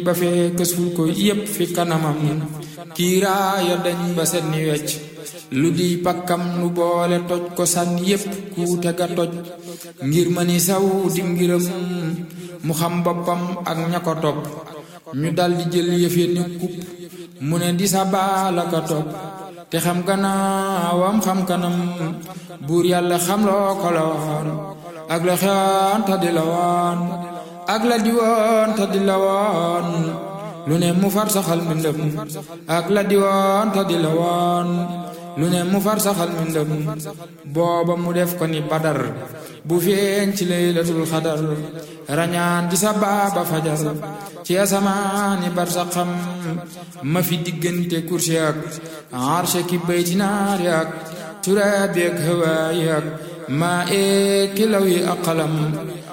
ba fee kësul ko yépp fi kanamam kiiraaya dañ ba set ni wecc lu di pakkam lu boole toj ko sànni yépp kuute ga toj ngir ma ni saw di ngiram mu xam boppam ak ña ko topp ñu daldi jël yëfe ni kupp mu ne di sa baala ka topp te xam gannaawam xam kanam buur yàlla xam loo ko la woon ak la xewoon te di la woon ak la di woon te di la woon lu ne mu far saxal mbindam ak la di woon te di la woon lu ne mu far saxal mbindam booba mu def ko ni badar bu feeñ ci laylatul xadar rañaan di sa baaba fajar ci asamaani bar sa xam ma fi diggante kursi ak arshe ki bayti naari ak turaabi ak hawaayi ak maa ee kilaw yi ak xalam